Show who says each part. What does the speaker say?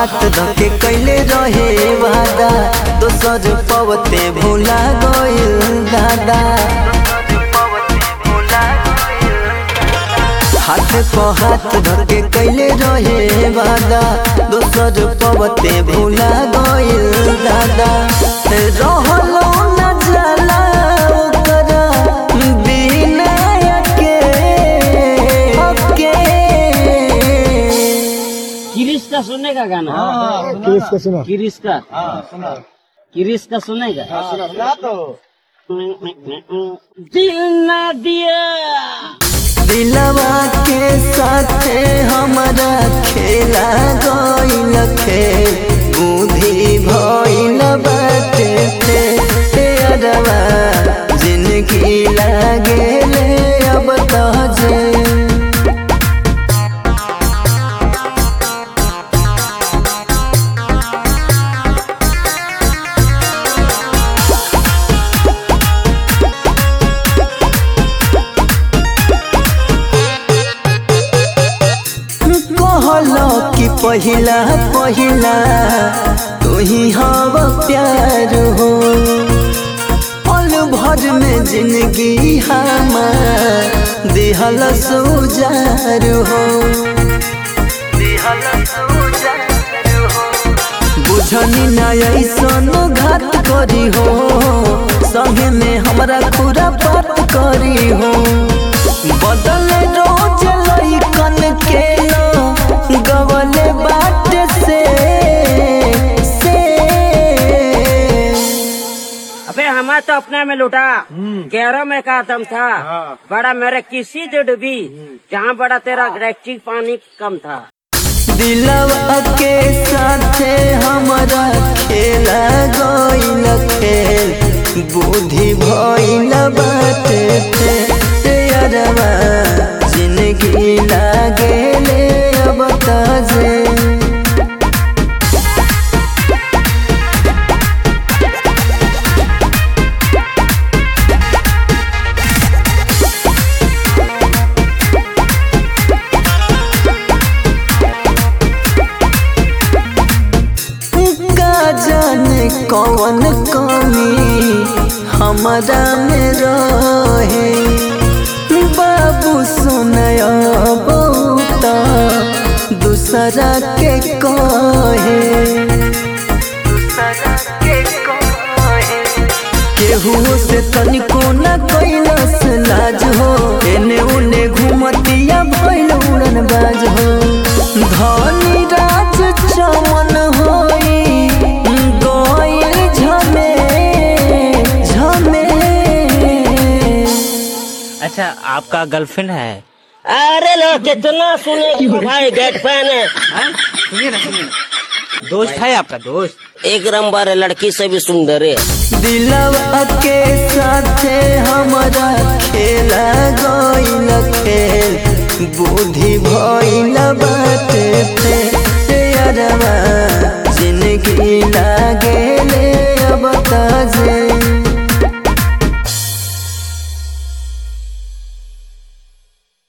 Speaker 1: हाथ धके कैले रहे वादा दोसर पवते भूला गइल दादा हाथ प हाथ धके कैले रहे वादा दोसर पवते भूला गइल दादा रहलो न जाला ओकरा बिना के के
Speaker 2: किरिस का सुनेगा गाना
Speaker 3: किस का सुना
Speaker 2: किरिस का किरिस का सुनेगा दिल ना दिया
Speaker 1: दिलवा के साथे हमारा खेला गइल खेल बुद्धि भइल बाटे ते अरवा जिंदगी लागेले अब तजे कहलो कि पहिला पहिला तू ही हव प्यार हो पल भर में जिंदगी हमार दिहल सुजार हो बुझनी ना ऐसन घात करी हो संगे में हमरा पूरा बात करी हो बदल रोज लइकन के लो गवले बाट से से
Speaker 2: अबे हमारा तो अपने में लुटा गैरों में का दम था बड़ा मेरे किसी से डूबी जहाँ बड़ा तेरा गैलेक्टिक पानी कम था
Speaker 1: दिलवा के साथे हमारा खेला गइल खेल बुद्धि भइल बाटे ते तेरवा जिंदगी लागेले अब तजे का जाने कौन कमी हमारा में रहे बाबू सुनय बहुत दूसरा के कहे केहू से तनिको न कैलस लाज हो एने उने घूमतिया भइल उड़न बाज हो धनी राज चमन होई गइल झमे झमे
Speaker 4: अच्छा आपका गर्लफ्रेंड है
Speaker 2: अरे लो कितना सुने भाई गेट फैन है
Speaker 4: दोस्त है आपका दोस्त
Speaker 2: एक नंबर है लड़की से भी सुंदर है
Speaker 1: दिलवा के साथे हमारा खेला गइल खेल बुद्धि भइल बाटे ते तेरवा जिंदगी लागेले अब तजे